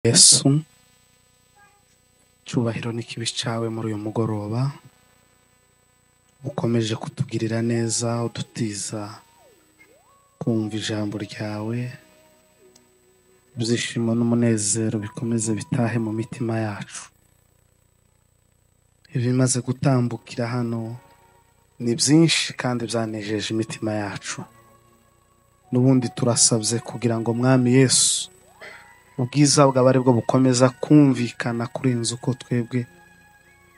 yesu cyubahiro n'ikibi cyawe muri uyu mugoroba ukomeje kutugirira neza udutiza kumva ijambo ryawe ibyishimo n'umunezero bikomeze bitahe mu mitima yacu ibimaze gutambukira hano ni byinshi kandi byanejeje imitima yacu n'ubundi turasabye kugira ngo mwami yesu ubwiza bwawe ari bwo bukomeza kumvikana kuri iyi nzu uko twebwe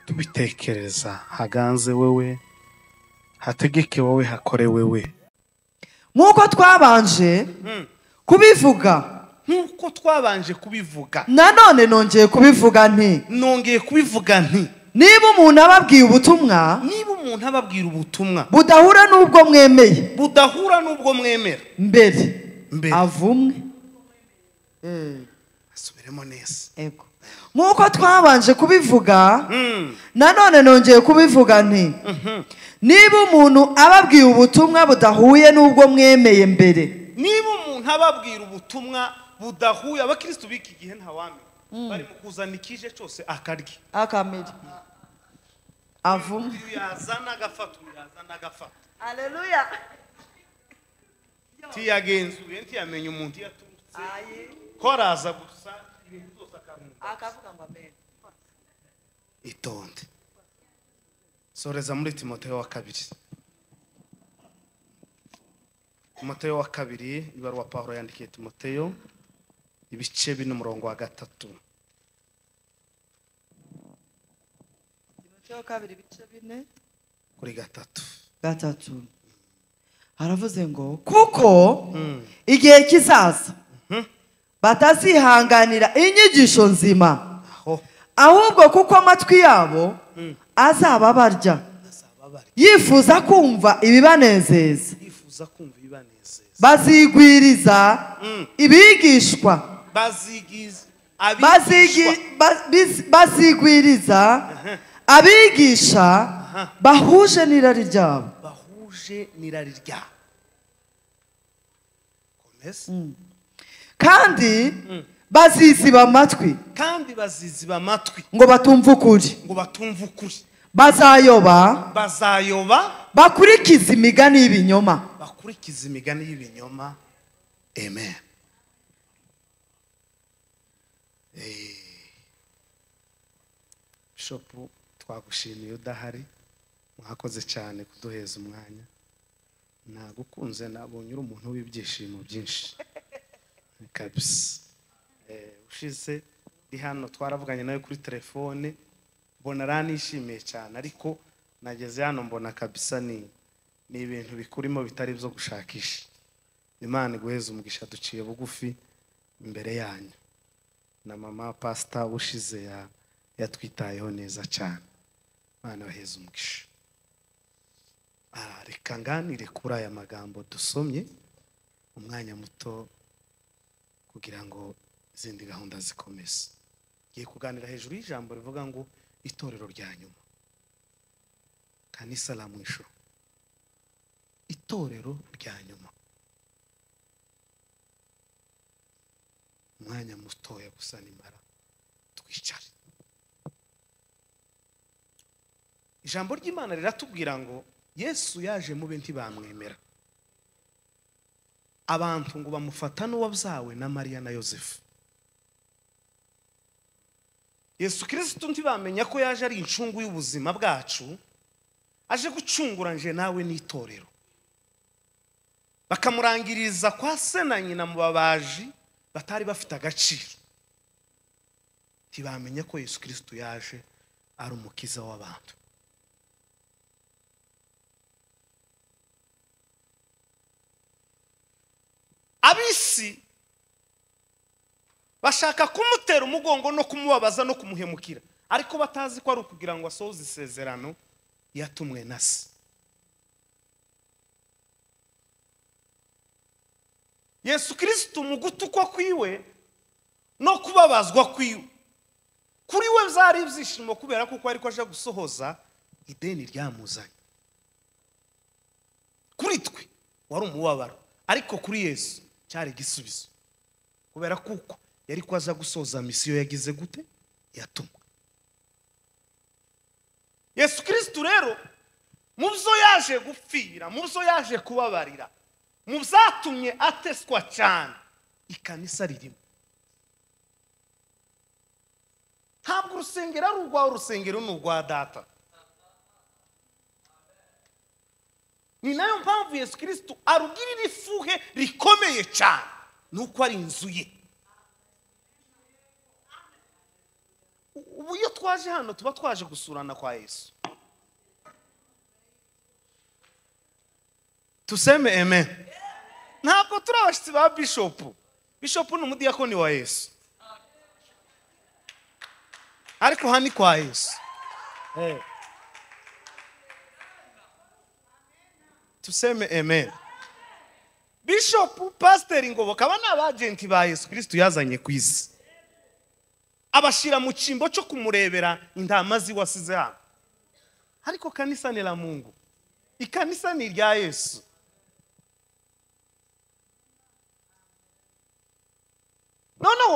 tubitekereza haganze wowe hategeke wowe hakore wowe nk'uko twabanje kubivuga nk'uko twabanje kubivuga nanone nongeye kubivuga nti nongeye kubivuga nti niba umuntu ababwiye ubutumwa niba umuntu ababwira ubutumwa budahura n'ubwo mwemeye budahura n'ubwo mwemera mbere Mbere. avumwe asubiremo neza Ego. nk'uko twabanje kubivuga Mm. nanone nongeye kubivuga nti niba umuntu ababwiye ubutumwa budahuye n'ubwo mwemeye mbere niba umuntu ababwira ubutumwa budahuye abakirisitu b'iki gihe ntawamenya bari mu kuzana ikije cyose akarya akamere avumwe uyu yazana agafata uyu yazana agafata aleluya ntiyagenzuye ntiyamenya umuntu iyo aturutse ko araza gusa ibintu byose akamenya akavuga ngo amere itonde soreza muri timoteyo wa kabiri timoteyo wa kabiri ibaruwa pawulo yandikiye timoteyo ibice bine umurongo wa gatatu timoteyo kabiri ibice bine kuri gatatu gatatu haravuze ngo kuko igihe kizaza batazihanganira inyigisho nzima aho ahubwo kuko amatwi yabo azaba barya bazaba bari yifuza kumva ibibanezeza bifuza kumva ibibanezeza bazigwiriza ibigishwa bazigiza Bazigi- abigishwa ba- biz- bazigwiriza abigisha bahuje n'irari ryabo bahuje n'irari ryabo komeza kandi baziziba amatwi kandi baziziba amatwi ngo batumve ukuri ngo batumve ukuri bazayoba bazayoba bakurikiza imigani y'ibinyoma bakurikiza imigani y'ibinyoma amen bishopu twagushimiye udahari mwakoze cyane kuduheza umwanya nagukunze nabonye uri umuntu w'ibyishimo byinshi kabisa Eh, ushize ndi hano twaravuganye nawe kuri telefone mbona aranishimiye cyane ariko nageze hano mbona kabisa ni ni ibintu bikurimo bitari ibyo gushakisha imana iguheze umugisha duciye bugufi imbere yanyu na mama pasita ushize ya- yatwitayeho neza cyane imana baheze umugisha Ah, reka nganire kuri aya magambo dusomye umwanya muto kugira ngo izindi gahunda zikomeze ngiye kuganira hejuru y'ijambo rivuga ngo itorero rya nyuma kanisa la mwisho itorero rya nyuma umwanya mutoya gusa nimara twicare ijambo ry'imana riratubwira ngo yesu yaje mube ntibamwemera abantu ngo bamufata n'uwabyawe na mariya na yosefu yesu kirisitu ntibamenya ko yaje ari incungu y'ubuzima bwacu aje gucungura nje nawe n'itorero bakamurangiriza kwa se na nyina mu babaji batari bafite agaciro ntibamenya ko yesu kirisitu yaje ari umukiza w'abantu ab'isi bashaka kumutera umugongo no kumubabaza no kumuhemukira ariko batazi ko ari ukugira ngo asohoze isezerano yatumwe na se yesu kirisitu mu gutukwa kwiwe no kubabazwa kwiwe kuri we byari ibyishimo kubera kuko ariko aje gusohoza ideni ryamuzanye kuri twe wari umubabaro ariko kuri yesu cyari igisubizo kubera kuko yari ko aza gusoza misiyo yagize gute yatumwa yesu kirisitu rero mu byo yaje gupfira mu byo yaje kubabarira mu byatumye ateswa cyane ikanisa ririmo ntabwo urusengero ari urwawe urusengero ni urwa data ni nayo mpamvu yesu kirisitu arugirira ifuhe rikomeye cyane ni uko ari inzu ye ubu iyo twaje hano tuba twaje gusurana kwa yesu tuseme amen ntabwo turi abashyitsi ba bishopu bishopu ni umudiyakoni wa yesu ariko aha ni kwa yesu tuseme amen bishopu pasiteri ngoboka aba ni abagenti ba yesu kirisitu yazanye ku isi abashyira mu cyimbo cyo kumurebera intama ziwasize hano ariko kanisa ni la mungu ikanisa ni irya yesu noneho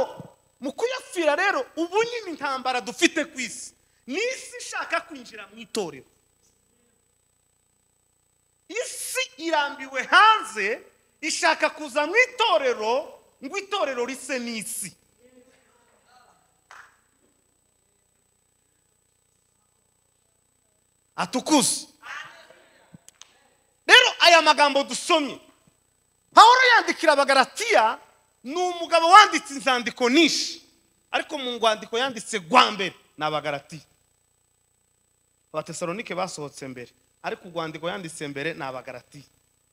mu kuyapfira rero ubu nyine intambara dufite ku isi ni isi ishaka kwinjira mu itorero isi irambiwe hanze ishaka kuza mu itorero ngo itorero rise n'isi atukuze rero aya magambo dusomye pawulo yandikira abagaratiya ni umugabo wanditse inzandiko nyinshi ariko mu ngwandiko yanditse rwa mbere ni abagaratiya abatesalonike basohotse mbere ariko urwandiko yanditse mbere ni abagaratiya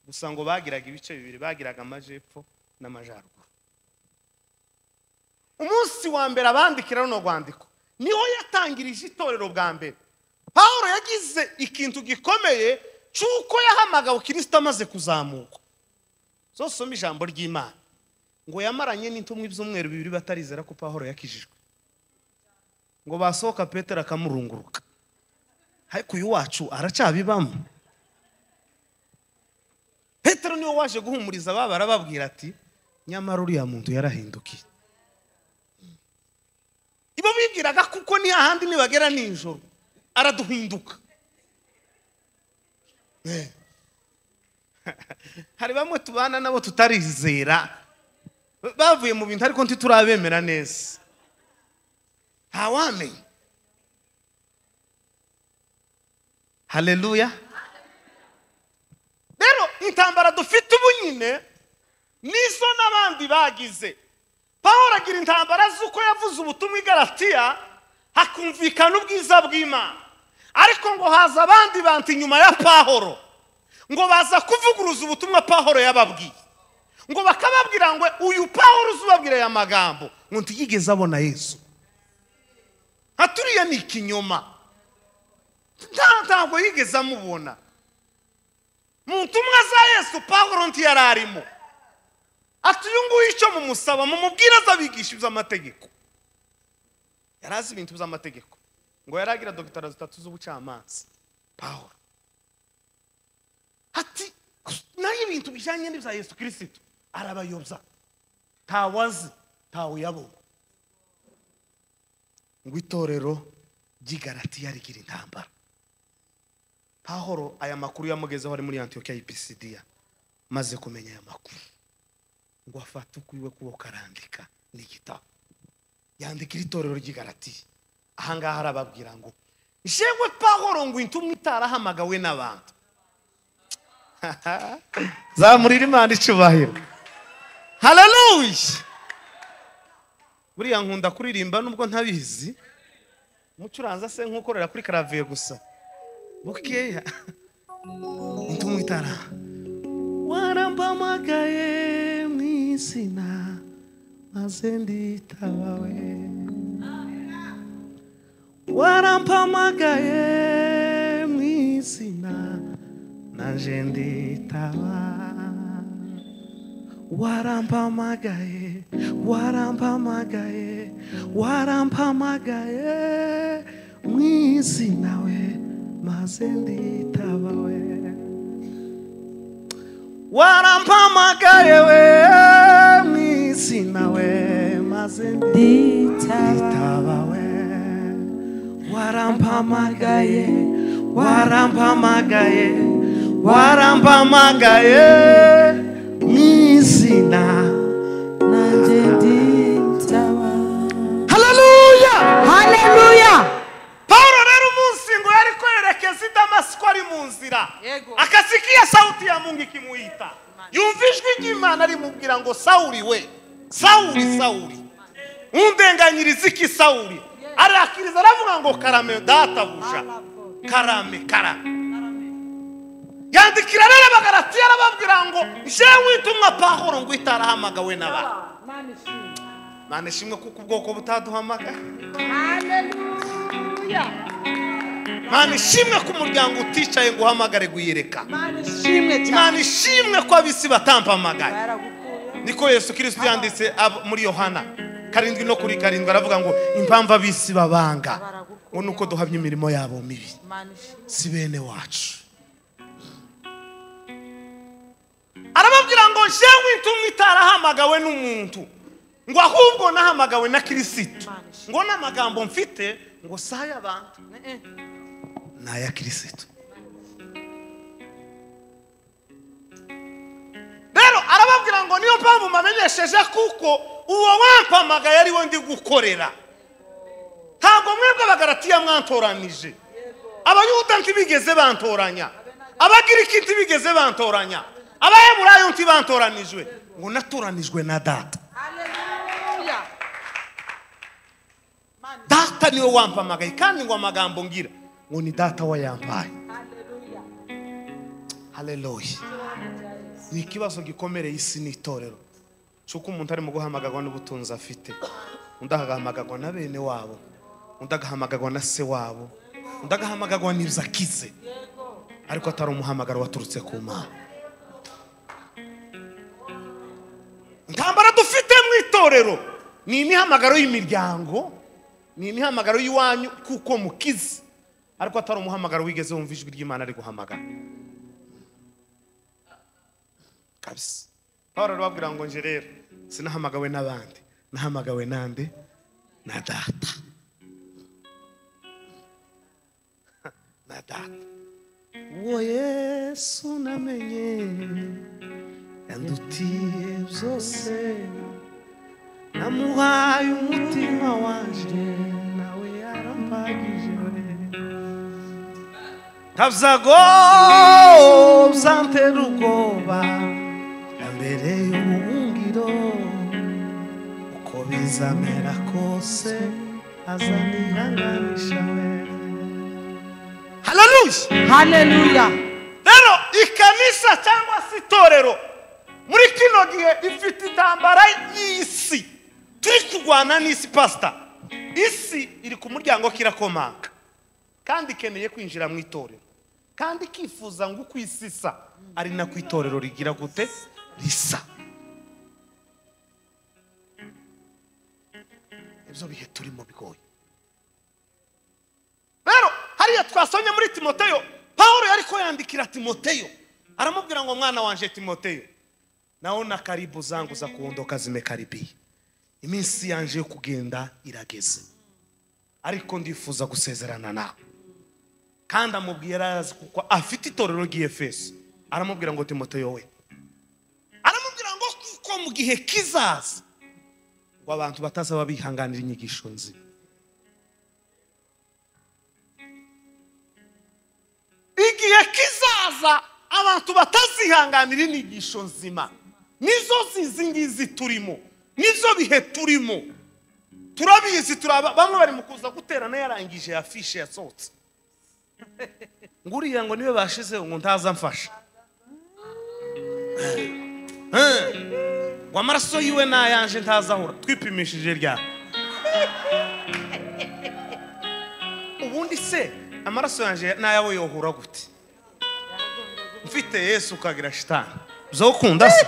gusa ngo bagiraga ibice bibiri bagiraga amajepfo n'amajyaruguru umunsi wa mbere abandikira runo rwandiko niho yatangirije itorero bwa mbere paul yagize ikintu gikomeye cy'uko yahamagawe kirisita amaze kuzamuka zose usoma ijambo ry'imana ngo yamaranye n'intumwa ibyumweru bibiri batarizera ko paul yakijijwe ngo basohoka petero akamurunguruka ariko uyu wacu aracyabibamo petero niwe waje guhumuriza ababa arababwira ati nyamara uriya muntu yarahindukiye ibo bibwiraga kuko ni ahandi nibagera nijoro araduhinduka hari bamwe tubana nabo tutarizera bavuye mu bintu ariko ntiturabemera neza ntawamenya hareruya rero intambara dufite ubu nyine nizo n'abandi bagize bahoragira intambara z'uko yavuze ubutumwa igaratiya hakumvikana ubwiza bw'imana ariko ngo haza abandi bantu inyuma ya pahoro ngo baza kuvuguruza ubutumwa pahoro yababwiye ngo bakababwira ngo uyu pahoro uzubabwira aya magambo ngo ntiyigeze abona yesu nka turiya ni ikinyoma ntabwo yigeze amubona mu ntumwa za yesu pahoro ntiyari arimo ati uyu nguyu icyo mumusaba mumubwire azabigisha iby'amategeko yari azi ibintu by'amategeko ngo yari agira dogitara zitatu z'ubucamanza pahoro ati nayo ibintu bijyanye n'ibya yesu kirisitu arabayobya ntawe azi ntawe yabona ngo itorero ry'igaratiya rigira intambara pahoro aya makuru yamugezeho ari muri antiyokiya y'ipisidiya maze kumenya aya makuru ngo afate ukwiwe kuboko arandika n'igitabo yandikira itorero ry'igaratiya ahangaha arababwira ngo jewe pahoro ngo intumwa itarahamagawe n'abantu zamurira imana icubahiro hararuye buriya nkunda kuririmba nubwo ntabizi umucuranza se nk'ukorera kuri karaviye gusa bukeya intumwa itara warambamagaye mu izina maze nditabawe warampamagaye mu izina naje nditaba warampamagaye warampamagaye warampamagaye mu izina we maze nditaba we warampamagaye we mu izina we maze maze ndi nditaba tabawe warampamagaye warampamagaye warampamagaye n'izina nanjye nditaba haleluya haleluya pawulo rero umunsi ngo yari kwerekeza i damasiko ari mu nzira Yego. akasikia sauti ya mungu ikimwita yumva ijwi ry'imana rimubwira ngo sawuri we sawuri sawuri undenganyiriza iki sawuri arakiriza aravuga ngo karame databuja karame karame yandikira rero abagaratiya arababwira ngo njyewe witumwa pahoro ngo itarahamagawe n'abantu mana ishimwe kuko ubwoko butaduhamagaye mana ishimwe ko umuryango uticaye ngo uhamagare guhirika Imana ishimwe cyane imana ishimwe ko abisi batampamagaye baragukuye niko yesu kirisiti yanditse ab- muri yohana karindwi no kuri karindwi aravuga ngo impamvu abisi babanga ngo ni uko duhamya imirimo yabo mibi Imana ishimwe si bene wacu arababwira ngo njyewe intumwa itarahamagawe n'umuntu ngo ahubwo nahamagawe na kirisitu ngo n'amagambo mfite ngo si ay'abantu Eh, eh. ni aya kirisitu rero arababwira ngo niyo mpamvu mbamenyesheje kuko uwo wampamagaye ari we ndi gukorera ntabwo mwebwe abagaratiya mwatoranije abayuda ntibigeze bantoranya abagiriki ntibigeze bantoranya abaheburayo ntibantoranijwe ngo natoranijwe na data Haleluya. Imana data niwe wampamagaye kandi ngo amagambo ngira ngo ni data wayampaye haleluya. haleluya ni ikibazo gikomereye isi n'itorero cy'uko umuntu arimo guhamagarwa n'ubutunzi afite undi agahamagarwa na bene wabo undi agahamagarwa na se wabo undi agahamagarwa n'ibyo akize ariko atari umuhamagaro waturutse ku mana intambara dufite mu itorero ni imihamagaro y'imiryango ni imihamagaro y'iwanyu kuko mukize ariko atari umuhamagaro wigeze wumva ijwi ry'imana ari guhamagara kabisa pawulo arababwira ngo nje rero sinahamagawe n'abandi nahamagawe nande na data na data uwo yesu namenye yandutiye byose namuhaye umutima wanje nawe yarampagije tavzago byantera ubwoba mbere y'ubuhungiro uko bizamera kose azanihanganisha we haleluya Haleluya. rero ikanisa cyangwa se itorero muri kino gihe ifite intambara y'isi turi kurwana n'isi pasita isi iri ku muryango kirakomanga kandi ikeneye kwinjira mu itorero kandi ikifuza ngo uko isi isa ari nako itorero rigira gute risa ibyo bihe turimo bigoye rero hariya twasomye muri timoteyo paul yari ko yandikira timoteyo aramubwira ngo mwana wanje timoteyo naona karibu zangu za kuondoka zimekaribia iminsi yanje yo kugenda irageze ariko ndifuza gusezerana nawe kandi amubwira arazi kuko afite itorero ry'efeso aramubwira ngo timoteyo we aramubwira ngo kuko mu gihe kizaza ngo abantu batazaba bihanganira inyigisho nzima igihe kizaza abantu batazihanganira inyigisho nzima nizo zizi ngizi turimo nizo bihe turimo turabizi turaba bamwe bari mu kuza guterana yarangije ya fishe yasohotse ngo uriya ngo niwe bashizeho ngo ntaza mfasha Eh, ngo amaraso yiwe ni ayanje ntazahura twipimishije rya ubundi se amaraso yanjye n'ayabo yohura gute mfite yesu ukagira shitani bizokunda se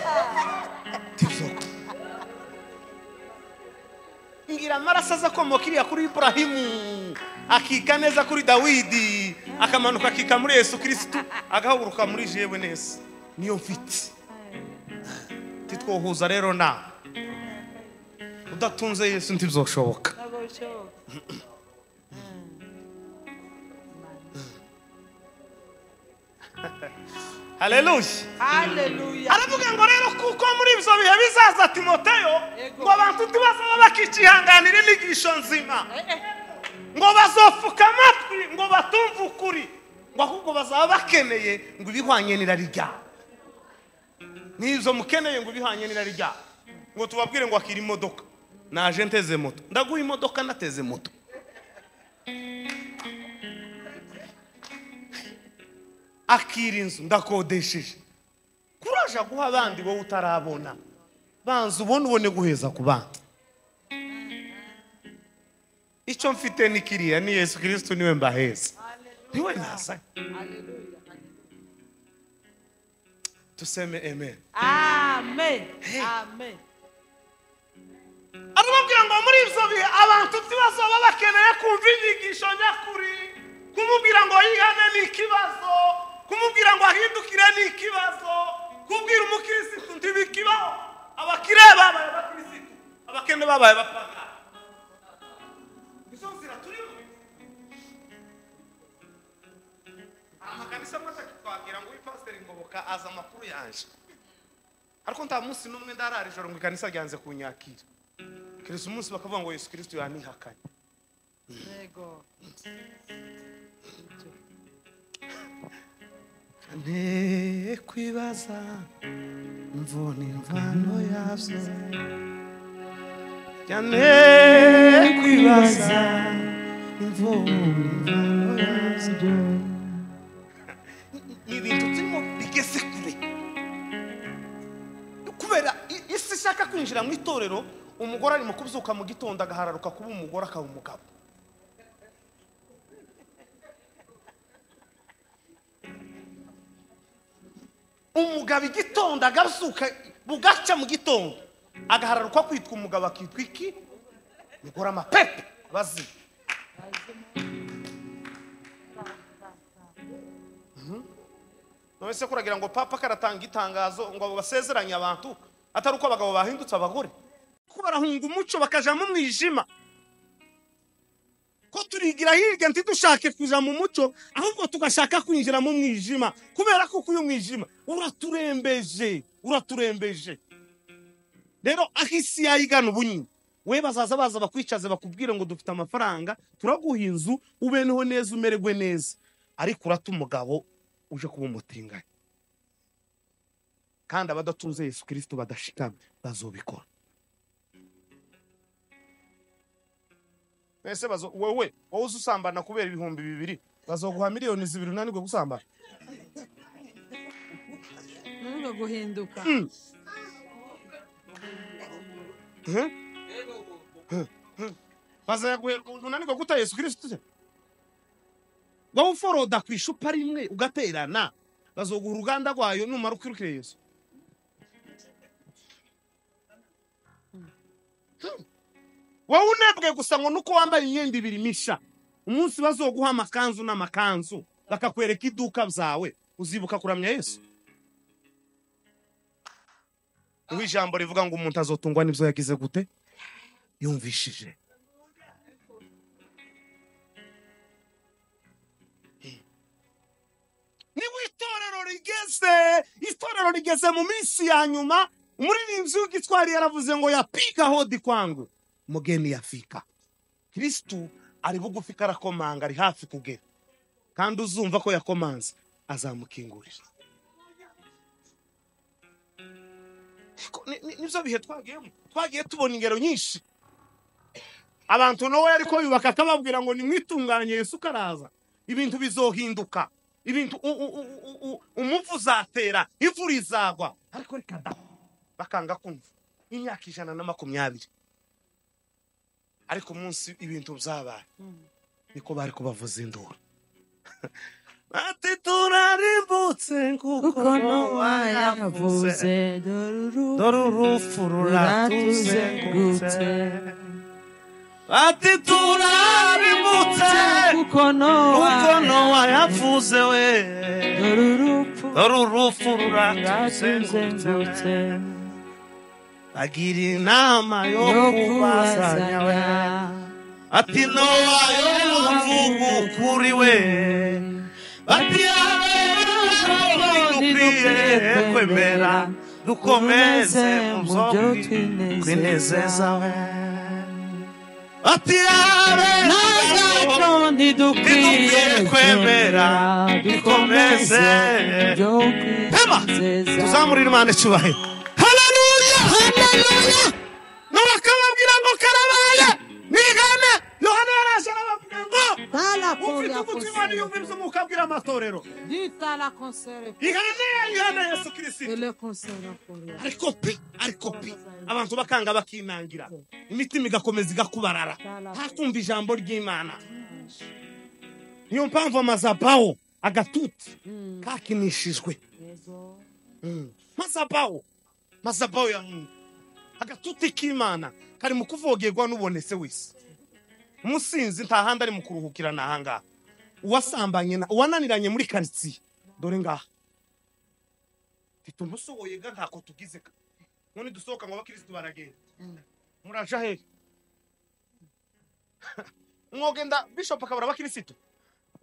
ntibizokunda ngira amaraso aza akomoka iriya kuri iburahimu akika neza kuri dawidi akamanuka akika muri yesu kirisitu agahaguruka muri jewe neza niyo mfite titwohuza rero nawe udatunze yesu ntibizoshoboka ntabwo bishoboka haleluya haleluya aravuga ngo rero kuko muri ibyo bihe bizaza timoteyo Yego. ngo abantu ntibazaba bakikihanganira inyigisho nzima Eh, eh. ngo bazopfuka amatwi ngo batumve ukuri ngo ahubwo bazaba bakeneye ngo ibihwanye n'irari ryabo n'izo mukeneye ngo ibihwanye n'irari ryabo ngo tubabwire ngo akira imodoka naje nteze moto ndaguha imodoka nateze moto akira inzu ndakodesheje kuraje guha abandi wowe utarabona banza ubone ubone guheza ku bandi icyo mfite ni kiriya ni yesu kirisitu niwe mbaheza niwe nazanye tuseme amen amen amen arababwira ngo muri ibyo bihe abantu ntibazaba bakeneye kumva inyigisho nyakuri kumubwira ngo yihane ni ikibazo kumubwira ngo ahindukire ni ikibazo kubwira umukirisitu ntibikibaho abakire babaye abakirisitu abakene babaye abapaga izo nzira turimo amakanisa amwe atakitwabwira ngo uyu pasiteri ngoboka azi amakuru yaje ariko nta munsi n'umwe ndarara ijoro ngo ikanisa ryanze kunyakira keretse umunsi bakavuga ngo yesu kirisitu yanihakanye yego ne kwibaza mvuna imvano yabyo cyane kwibaza mvuna imvano yabyo ni ibintu turimo bigeze kure kubera i- isi ishaka kwinjira mu itorero umugore ari mu kubyuka mu gitondo agahararuka kuba umugore akaba umugabo umugabo igitondo agazuka bugaca mu gitondo agahararuka kwitwa umugabo akitwa iki mugore amapepe bazima Mhm. none se kuragira ngo papa karatanga itangazo ngo abo basezeranye abantu atari uko abagabo bahindutse abagore ko barahunga umuco bakaja mu mwijima ko turigira hirya ntidushake kuja mu muco ahubwo tugashaka kwinjira mu mwijima kubera ko uyu mwijima uraturembeje uraturembeje rero aho isi yayigana ubunyine we bazaza baza bakwicaze bakubwire ngo dufite amafaranga turaguha inzu ubeneho neza umererwe neza ariko urata umugabo uje kuba umutinganyi kandi abadatunze yesu kirisito badashikamye bazobikora ese bazo wewe wowe uzi usambana kubera ibihumbi bibiri bazoguha miliyoni zibiri unanirwe gusambana ntabwo guhinduka Eh? Eh. bazaguherwa unanirwe guta yesu kirisitu se wowe uforoda ku icupa rimwe ugaterana bazoguha uruganda rwayo numara ukwirukire yesu Hmm. wowe unebwe gusa ngo nuko wambaye imyenda ibiri misha umunsi bazoguha amakanzu n'amakanzu bakakwereka iduka zawe uzibuka kuramya yesu niho ijambo rivuga ngo umuntu azotungwa n'ibyo yagize gute yumvishije niba itorero rigeze itorero rigeze mu minsi ya nyuma umuririmbyi w'igitwari yaravuze ngo yapiga hodi kwangu mugeni yafika kirisitu ari bugufi karakomanga ari hafi kugera kandi uzumva ko yakomanze azamukingurira Ko ni- ni- nibyo bihe twagiyemo twagiye tubona ingero nyinshi abantu nawe ariko yubaka akababwira ngo nimwitunganye yesu karaza ibintu bizohinduka ibintu u- u- u- u- u- umuvu uzatera imvura izagwa ariko reka da bakanga kumva imyaka ijana na makumyabiri ariko umunsi ibintu byabaye niko bari kubavuza induru bati turarimbutse kuko kuko ntiwayavuze ntowayavuze dore uruhu dore urupfu ruratuzengurutse bati turarimutse kuko kuko ntowayavuze nowa yavuze we dore urupfu dore urupfu ruratuzengurutse ruratuzengurutse agira inama yo yo kubazanya we ati nowa yo muvugu kuri we bati dukwiye kwemera dukomeze mu byo twinezeza we ati ntacyo ntidukwiye kwemera dukomeze ibyo Hema! kwizeza tuzamurire imana icyubahiro haleluya haleluya n'abakababwira ngo karabaye mwigane yohana yaraje arababwira ngo ufite ugutwi imana yumva ibyo umwuka abwira amatorero dita la consere ihane ya yohana yesu kirisito le consere akorera ariko pe ariko pe abantu bakanga bakinangira imitima igakomeza igakubarara ntakumva ijambo ry'imana niyo mpamvu amazabawo agatutsi kakinishijwe yezo mazabawo mazabawo ya mungu agatuti k'imana kari mu kuvogerwa n'ubonetse wese umusinzi nta handi ari mu kuruhukira ni ahangaha uwasambanye na- uwananiranye muri karitsiye dore ngaha mfite umusohoye ga ntako tugize ka none dusohoka ngo abakirisitu baragenda muraja hehe mwogenda bishop akabura abakirisitu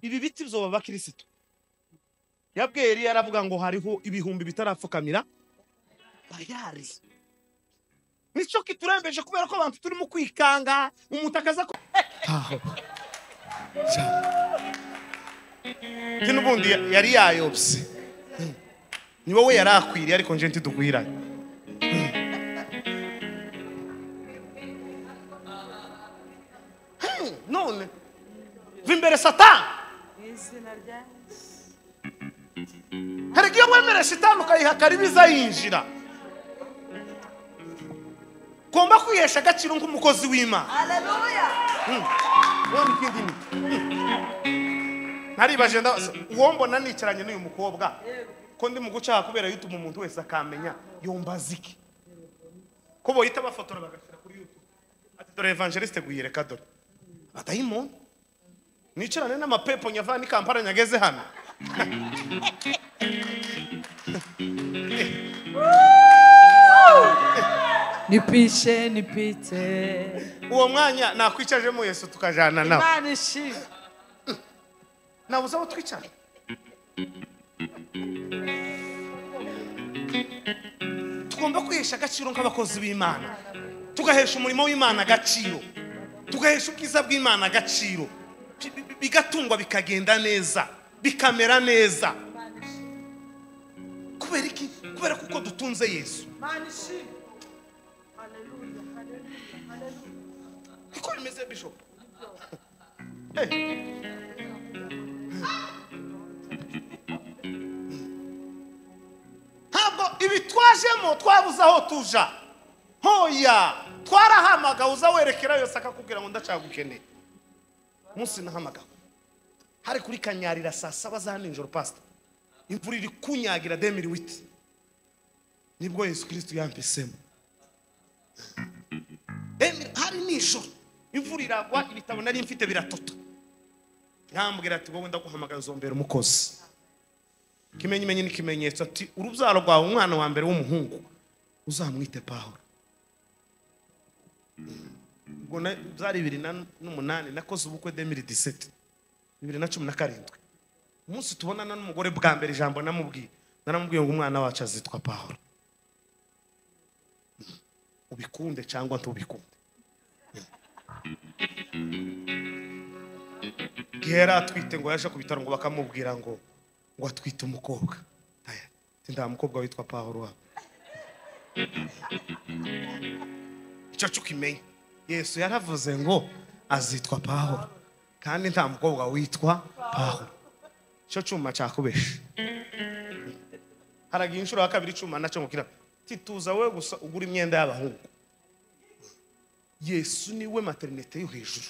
ibi biti byoba abakirisitu yabwiye yari yaravuga ngo hariho ibihumbi bitarapfukamira bayari nicyo kiturembeje kubera ko abantu turimo kwikanga umutakaza ko njye n'ubundi ya- yari yayobye ni wowe yari akwiriye ariko njye ntidugwiranye Hmm, none va imbere satani izina rya hari igihe wemera shitani ukayiha karibiza yinjira ugomba kwihesha agaciro nk'umukozi w'imana Mm. Wenda ikindi ni- Mm. naribaje ndabaza uwo mbona nicaranye n'uyu mukobwa ko ndi mu gucaha kubera yutuma umuntu wese akamenya yombaza iki ko boyita bafotora bagashyira kuri yutube ati dore evangeliste guyireka dore badayimoni nicarane n'amapepo nyavana n'ikampara nyageze hano nipishe nipite uwo mwanya nakwicajemo yesu tukajana nawe imana ishimwe nabuze aho twicara tugomba kwihesha agaciro nk'abakozi b'imana tugahesha umurimo w'imana agaciro tugahesha ubwiza bw'imana agaciro Bi- bi- bigatungwa bikagenda neza bikamera neza kubera iki kubera kuko dutunze yesu niko bimeze bishop Eh. ntabwo ibi twajemo twabuze aho tuja hoya twarahamagawe uza werekera yose akakubwira ngo ndacagukeneye umunsi nahamagawe hari kuri kanyarira saa saba za nijoro pasita imvura iri kunyagira demiri witi nibwo yesu kirisito yampisemo Emira, hari nijoro imvura iragwa ibitabo nari mfite biratota yambwira ati wowe ndaguhamagara uzombera umukozi ikimenyimenyi ni ikimenyetso ati urubyaro rwawe umwana wa mbere w'umuhungu uzamwite pahoro ubwo na- byari bibiri na- n'umunani nakoze ubukwe demiri diseti bibiri na cumi na karindwi umunsi tubonana n'umugore bwa mbere ijambo namubwiye naramubwiye ngo umwana wacu azitwa pahoro ubikunde cyangwa ntubikunde igihe yari atwite ngo yaje ku bitaro ngo bakamubwira ngo ngo atwite umukobwa Aya, ati nta mukobwa witwa pahoro wa icyo cy'ukimenye yesu yaravuze ngo azitwa pahoro kandi nta mukobwa witwa pahoro icyo cyuma cyakubeshe haragira inshuro ya kabiri icyuma nacyo mukira tituza wowe gusa ugura imyenda y'abahungu yesu niwe materinete yo hejuru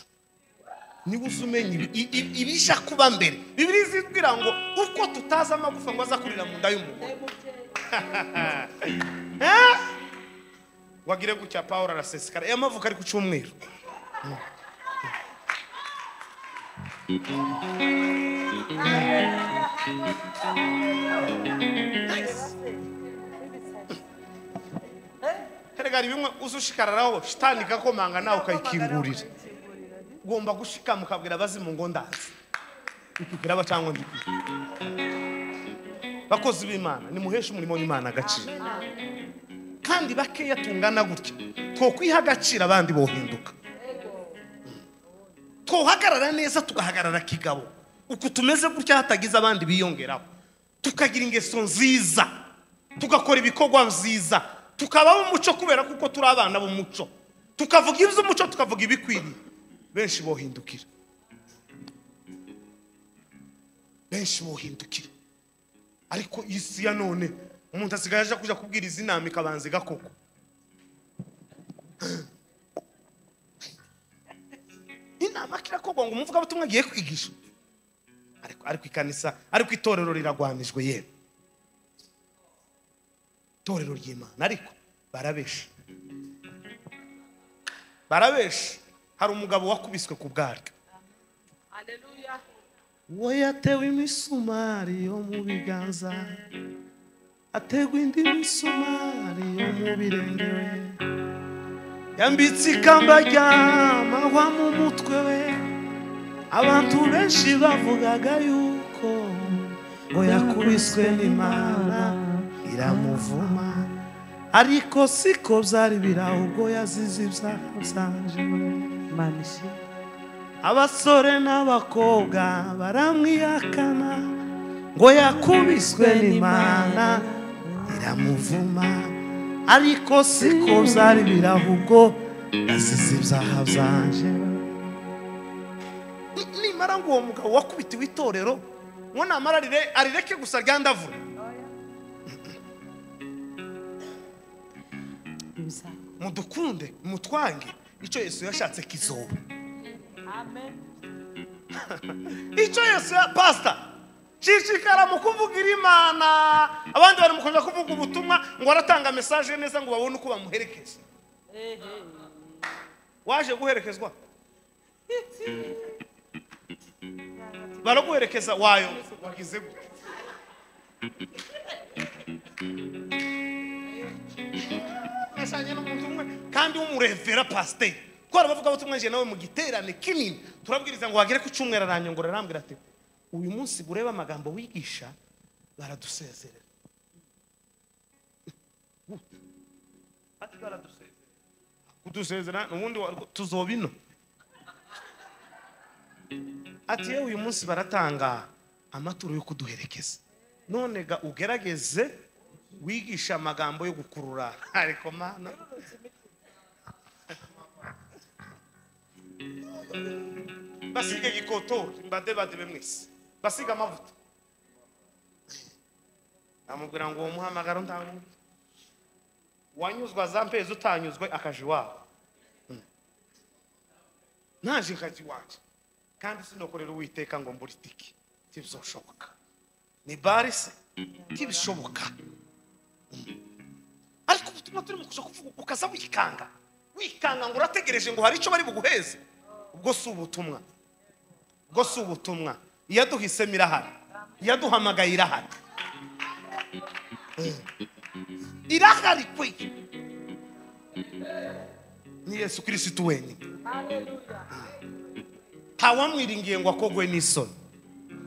niwe uza umenya ibi- i- i- ibija kuba mbere bibiri zibwira ngo uko tutazi amagufa ngo aza kurira mu nda y'umugore Eh? wagire gutya pawulo arasesekara aya mavuko ari ku cyumweru erega hari bimwe uza ushikararaho shitani ikakomanga nawe ukayikingurira ugomba gushikama ukabwira abazimu ngo ndazi ikugira abacangwa ndikwiye bakozi b'imana nimuheshe umurimo w'imana agaciro kandi bakeya tungana gutya twokwiha agaciro abandi bohinduka twohagarara neza tugahagarara kigabo uku tumeze gutya hatagize abandi biyongeraho tukagira ingeso nziza tugakora ibikorwa byiza tukabaho umuco kubera kuko turi abana b'umuco tukavuga iby'umuco tukavuga ibikwiriye benshi bohindukira benshi bohindukira ariko isi ya none umuntu asigaye aje kujya kubwiriza inama ikabanza igakoko inama kirakorwa ngo umuvugabutumwa agiye kwigisha ariko ariko ikanisa ariko itorero riragwanijwe yewe itorero ry'imana ariko barabesha barabesha hari umugabo wakubiswe ku bwaryo we yatewe imisumari yo mu biganza ategwa indi misumari yo mu birenge we yambitse ikamba ry'amahwa mu mutwe we abantu benshi bavugaga yuko ngo yakubiswe n'imana iramuvuma ariko siko byari biri ahubwo yazize ibyaha byanje Imana ishimwe. abasore n'abakobwa baramwihakana ngo yakubiswe n'imana iramuvuma ariko siko byari biri ahubwo yazize ibyaha byanje Ni- nimara ngo uwo mugabo wakubitiwe itorero ngo namara arire- arireke gusa ryandavura Ibizaba. mudukunde mutwange icyo yesu yashatse kizoba icyo yesu ya pasita shishikara mu kuvugira imana abandi bari mu kujya kuvuga ubutumwa ngo baratanga mesaje neza ngo babone uko bamuherekeza waje guherekezwa baraguherekeza wayo wagize gute nashanye n'umuntu umwe kandi w'umurevera pasiteri twari bavuga butumwa njye nawe mu giterane kinini turabwiriza ngo wagere ku cyumweru aranyongora arambwira ati uyu munsi burebe amagambo wigisha baradusezerera ati baradusezerera kudusezera ubundi wa- tuzoba ino ati yewe uyu munsi baratanga amaturo yo kuduherekeza none ga ugerageze wigisha amagambo yo gukurura ariko mana basige gikotori mbadebadebe mwese basige amavuta amubwira ngo uwo muhamagaro ntabwo wanyuzwa za mpezi utanyuzwe akaje iwabo naje nkajya iwanjye kandi sinokorera uwiteka ngo mbura itike ntibizoshoboka ni bare se ntibishoboka ariko ubutumwa turi mu kuja kuvuga ukaza wikanga wikanga ngo urategereje ngo hari icyo bari buguheze ubwo si ubutumwa ubwo si ubutumwa iyaduhisemo irahari iyaduhamagaye irahari irahari kwe ni yesu kirisitu wenyine ntawamwiringiye ngo akogwe n'isoni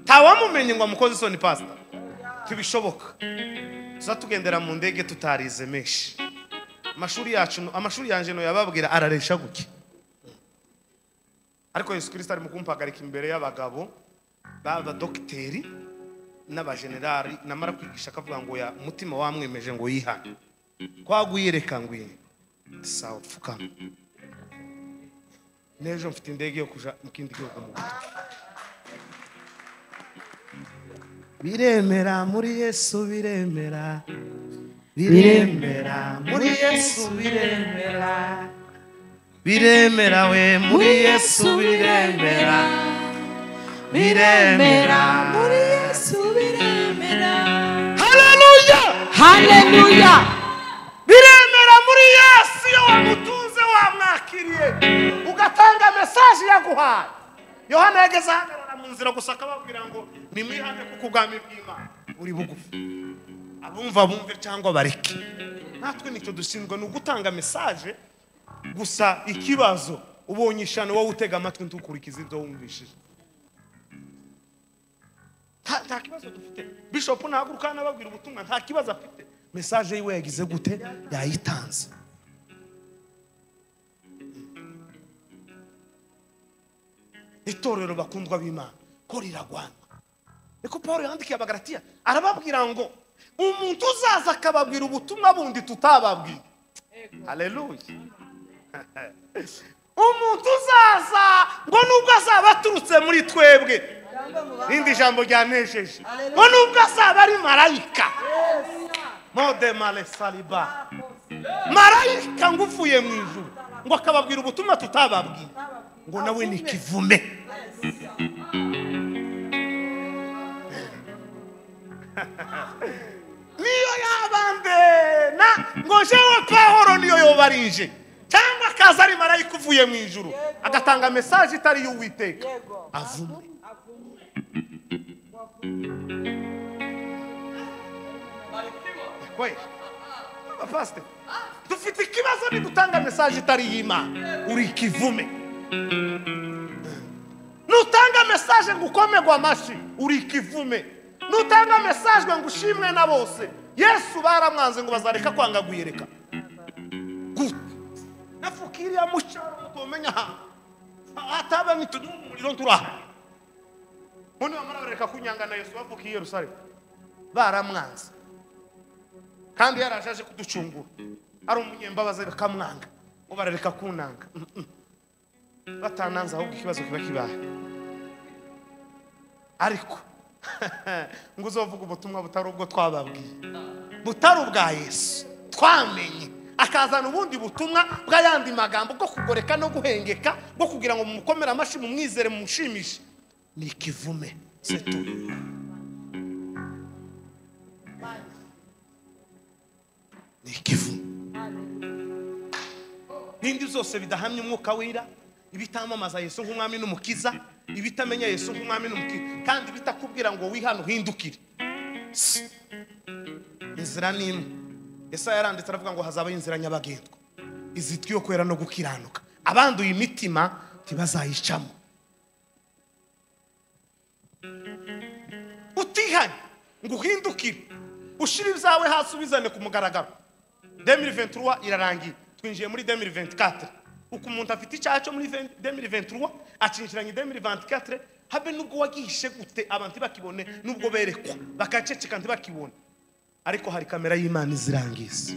ntawamumenye ngo amukoze isoni pasita ntibishoboka tuza tugendera mu ndege tutarize menshi amashuri yacu amashuri yanjye no yababwira araresha gutya ariko yesu kirisita arimo kumpagarika imbere y'abagabo b'abadogiteri n'abajenerali namara kwigisha akavuga ngo ya umutima wamwemeje ngo yihane kwagwiyereka ngo iyi sawa pfukama n'ejo mfite indege yo kuja mu kindi gihugu mu Burundi. biremera muri yesu biremera biremera muri yesu biremera biremera we muri yesu biremera biremera muri Yesu biremera. haleluya Haleluya. biremera muri yesu iyo wamutunze wamwakiriye ugatanga mesaje yaguhaye yohana yageze ahagarara mu nzira gusa akababwira ngo nimwihane kuko ubwami bw'imana buri bugufi abumva bumve cyangwa bareke natwe nicyo dushinzwe ni ugutanga mesaje gusa ikibazo ubonye ishano wowe utega amatwi ntukurikize ibyo wumvishije nta nta kibazo dufite bishopu ntahaguruka hano ababwira ubutumwa nta kibazo afite mesaje yiwe yagize gute yayitanze itorero bakundwa b'imana ko riragwana niko paul yandikiye abagaratiya arababwira ngo umuntu uzaza akababwira ubutumwa bundi tutababwira haleluya umuntu uzaza ngo nubwo azaba aturutse muri twebwe rindi jambo ryanejeje ngo nubwo azaba ari marayika mode mare sariba marayika ngo uvuye mu ijuru ngo akababwira ubutumwa tutababwira ngo nawe ni kivume niyo yaba mbena ngo jewe pahoro niyo yoba ari nje cyangwa akaza ari marayika uvuye mu ijuru agatanga mesaje itari y'uwiteka avume kwe abapasite dufite ikibazo nidutanga mesaje itari y'imana uri ikivume nutanga mesaje ngo ukomegwe amashyi uri ikivume nutanga mesaje ngo ushimwe na bose yesu baramwanze ngo bazareka kwanga guyereka gute nafukiriya mucyaro mutomenya hano ataba nitudu umuriro turaha ubundi bamara bareka kunyanga na yesu bavuka i yerusalemu baramwanze kandi yaraje aje kuducungura ari umunyembabazi bakamwanga ngo barareka kunanga batananze ahubwo ikibazo kiba kibaye ariko ngo uzovuge ubutumwa butari ubwo twababwiye butari ubwa yesu twamenye akazana ubundi butumwa bw'ayandi magambo bwo kugoreka no guhengeka bwo kugira ngo mumukomere amashyi mumwizere mumushimishe ni ikivume setu ni ikivume n'indi zose bidahamya umwuka wira ibitamamaza yesu nk'umwami n'umukiza ibitamenya yesu nk'umwami n'umukiza kandi bitakubwira ngo wihane uhindukire Si. inzira ni imwe yesu yaranditse aravuga ngo hazabaho inzira nyabagendwa izitwiye kwera no gukiranuka abanduye imitima ntibazayicamo utihanye ngo uhindukire ushyire ibyawe hasi ubizane ku mugaragaro demiri venturuwa irarangiye twinjiye muri demiri ventikatire uko umuntu afite icyaha cyo muri demiri venturuwa acinjiranye demiri ventikatire habe nubwo wagihishe gute abantu ntibakibone nubwo berekwa bakaceceka ntibakibone ariko hari kamera y'imana izirangiza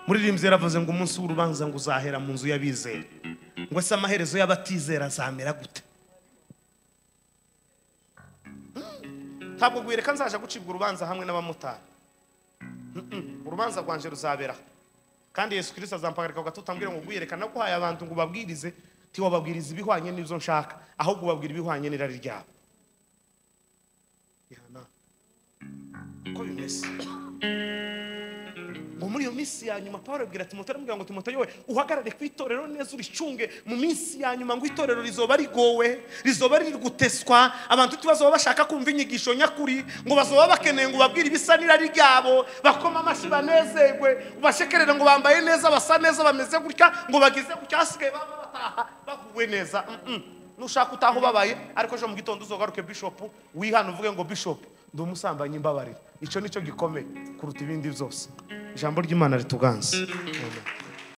muririmbyi yaravuze ngo umunsi w'urubanza ngo uzahera mu nzu y'abizera ngo ese amaherezo y'abatizera azamera gute ntabwo guhireka nzaje gucibwa urubanza hamwe n'abamotari Mm-mm. urubanza rwanje ruzabera kandi yesu kirisita azampagarika ku gatutu ambwira ngo guhireka naguhaye abantu ngo ubabwirize tiwababwiriza ibihwanye n'ibyo nshaka ahubwo ubabwira ibihwanye n'irari ryabo ihana uko bimeze ngo muri iyo minsi ya nyuma paul abwira timoteyo aramubwira ngo timoteyo we uhagarare ku itorero neza uricunge mu minsi ya nyuma ngo itorero rizoba rigowe rizoba riri guteswa abantu tubazoba bashaka kumva inyigisho nyakuri ngo bazoba bakeneye ngo babwire ibisa n'irari ryabo bakoma amashyi banezerwe ubashekerere ngo bambaye neza basa neza bameze gutya ngo bagize gutya hasigaye baba bataha baguwe neza Mm-mm. nushaka utaha ubabaye ariko ejo mu gitondo uzogaruke bishopu wihana uvuge ngo bishopu ndi umusambanyi imbabarira icyo nicyo gikomeye kuruta ibindi byose ijambo ry'imana rituganze Amen.